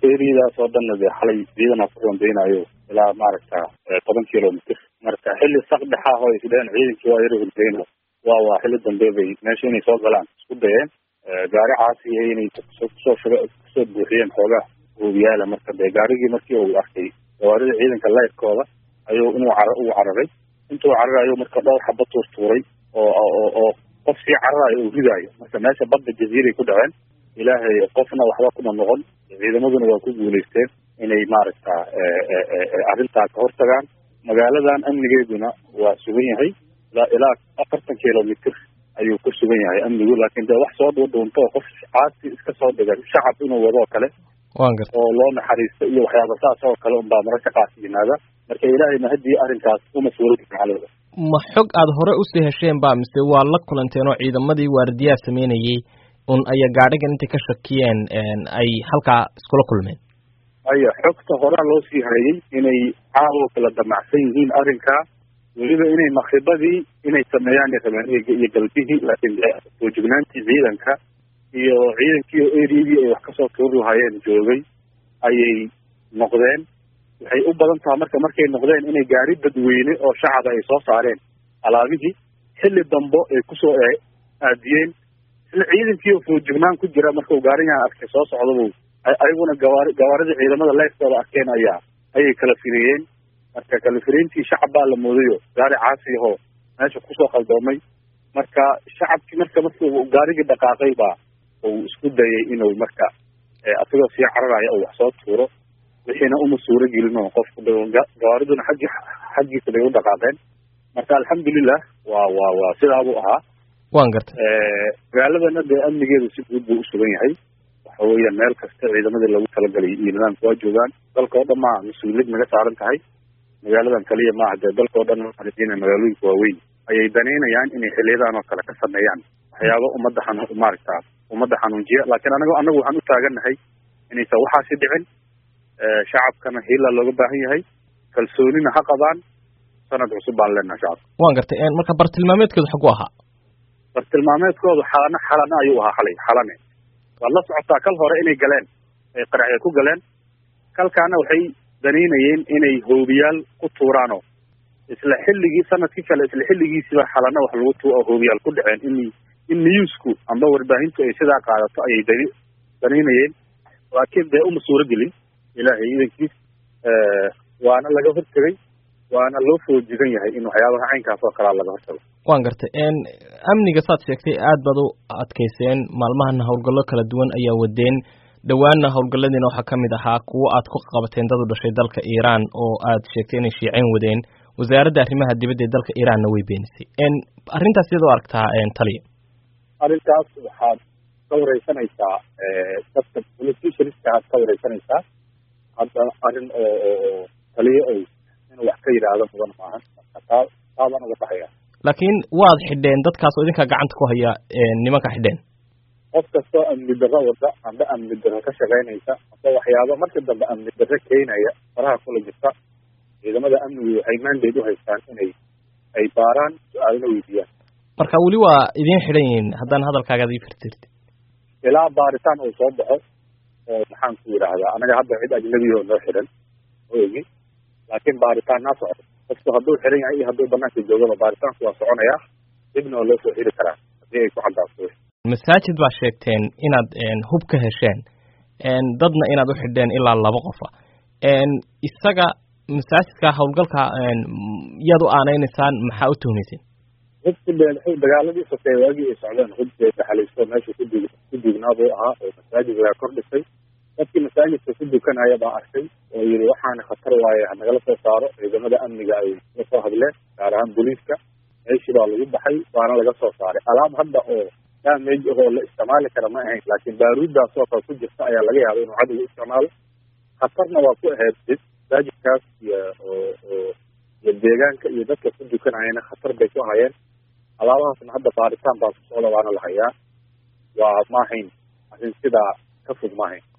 eriadaas oo dhanna dee xalay ciidana ku rondeynayo ilaa maaragta toban kilomitr marka xilli sakdhexa oo isdheheen ciidankii waa yaro hurdeyno waa waa xilli dambe bay meesha inay soo galaan isku dayeen gaari caasiya inay kusoo shuga kusoo buuxiyeen xoogaa hoobiyaala marka dee gaarigii markii uu arkay gawaarida ciidanka leyrkooda ayuu inuu car uu cararay intuu cararayo marka dhowr xaba tuurtuuray oo oo oo qof sii cararayo uu ridaayo marka meesha badda jaziiray ku dhaceen ilaahay qofna waxba kuma noqon ciidamaduna waa ku guulaysteen inay maaragta arrintaa ka hortagaan magaaladan amnigeeduna waa sugan yahay ilaa afartan kilomitr ayuu ku sugan yahay amnigu laakiin dee wax soo dhuudhuunto oo qof caasi iska soo dhigan shacab inuu wadoo kale wan garta oo loo naxariisto iyo waxyaaba saas oo kale unbaa mararka qaas yimaada marka ilaahay mahadii arrinkaas uma suuragi macalooda ma xog aada hore usii hesheen ba mise waa la kulanteen oo ciidamadii waardiyaha sameynayey un aya gaadhigan intay ka shakiyeen ay halkaa iskula kulmeen aya xogta horaa loo sii hayay inay caawo kala damacsan yihiin arrinkaa weliba inay makribadii inay sameeyaan rabeen iyo galbihii laakiin foojignaantii ciidanka iyo ciidankii oo eriyadii ay wax kasoo tuuri lahaayeen joogay ayay noqdeen waxay u badan taha marka markay noqdeen inay gaari dadweyne oo shacaba ay soo saareen alaabihii xilli dambo ay kusoo aadiyeen isla ciidankii oo foojignaan ku jira markau gaarigan arkay soo socdabuu ayaguna gawaari gawaaridii ciidamada leyrkooda arkeen ayaa ayay kala fireeyeen marka kala fireyntii shacab baa la moodayo gaari caasi ahoo meesha kusoo qaldoomay marka shacabkii marka markuu gaarigii dhaqaaqay baa uu isku dayay inuu marka asagoo sii cararaya oo wax soo tuuro wixiina uma suuro gelin oo qofku gawaariduna xaggi xaggiisa bay u dhaqaaqeen marka alxamdulilah waa waa waa sidaabuu ahaa wan garta magaaladana dee amnigeedu si guud buu usugan yahay waxa weeyaan meel kasta ciidamadii lagu talagalay iyo nidaamka waa joogaan dalka oo dhan maa mas-uuliyad naga saaran tahay magaaladan kaliya maaha dee dalka oo dhan ina magaalooyinka waaweyn ayay danaynayaan inay xiliyadan oo kale ka sameeyaan waxyaaba ummadda xanu maaragta ummadda xanuunjiya laakiin anaga anagu waxaan u taagannahay inaysan waxaasi dhicin shacabkana hiilaa looga baahan yahay kalsoonina ha qabaan sanad cusub baan leenaha shacabka wan gartay marka bartilmaameedkeedu xagu ahaa bartilmaameedkoodu xalana xalana ayuu ahaa xalay xalane waad la socotaa kal hore inay galeen ay qaraxya ku galeen kalkaana waxay danaynayeen inay hoobiyaal ku tuuraanoo isla xilligii sanadkii kale isla xilligiisiba xalana wax lagu tu hoobiyaal ku dhaceen in in newsku amba warbaahintu ay sidaa qaadato ayay dani danaynayeen laakiin dee uma suuro gelin ilaahay idankiis waana laga hortegay waana loo foojigan yahay in waxyaabaha caynkaas oo kalea laga hortago wan gartay amniga saad sheegtay aad baad u adkayseen maalmahana howlgallo kala duwan ayaa wadeen dhowaanna howlgalladiina waxaa ka mid ahaa kuwo aad ku qabateen dad u dhashay dalka iiraan oo aad sheegtay inay shiiceyn wadeen wasaaradda arrimaha dibadda ee dalka iiraanna way beenisay arrintaas iyadoo aragtaa taliya arrintaas waxaad ka wareysanaysaa dadka politicianska aad ka wareysanaysaa hadda arrin oo oo taliyo oy inuu wax ka yidhaahdo mudan maahan marka taa taabaan uga baxaya laakiin waad xidheen dadkaas oo idinkaa gacanta ku haya nimanka xidheen qof kastoo amni darro wada amba amni darro ka shaqaynaysa amba waxyaaba marka dambe amni darro keenaya faraha kula jirta ciidamada amnigu waxay mandate u haystaan inay ay baaraan su-aalna weydiiyaan marka weli waa idiin xidhan yihiin haddaan hadalkaagaad ii firtirti ilaa baaritaan uu soo baxo oo maxaan ku yidhaahdaa anaga hadda cid ajnabi oo noo xidhan oegi laakiin baaritaannaa socdo qofku hadduu xiran yahay iyo hadduu banaanka joogaba baaritaanku waa soconaya dibna waa loo soo xiri karaa haddii ay ku caddaato masaajid baa sheegteen inaad hub ka hesheen dadna inaad u xidheen ilaa laba qofa isaga masaajidka howlgalka yaad u aaneynaysaan maxaa u tuhmayseen hubku dee dagaaladii sotee waagii ay socdeen hub dee daxalaysto meesha kudug ku dugnaa buu ahaa oo masaajidkaa kor dhisay dadkii masaajidka ku dukanaya baa arkay oo yidhi waxaana khatar waaye hanagala soo saaro ciidamada amniga ay la soo hadleen gaar ahaan booliiska meeshii baa lagu baxay waana laga soo saaray alaab hadda oo damage ahoo la isticmaali kara ma ahayn laakiin baaruuddaas oo kale ku jirta ayaa laga yaaba inuu cadowga isticmaalo khatarna waa ku ahayd masaajidkaas iyo oo oo iyo deegaanka iyo dadka ku dukanayana khatar bay ku hayeen alaabahaasna hadda baaritaan baa ku socda waana la hayaa waa maahayn arrin sidaa ka fog maahayn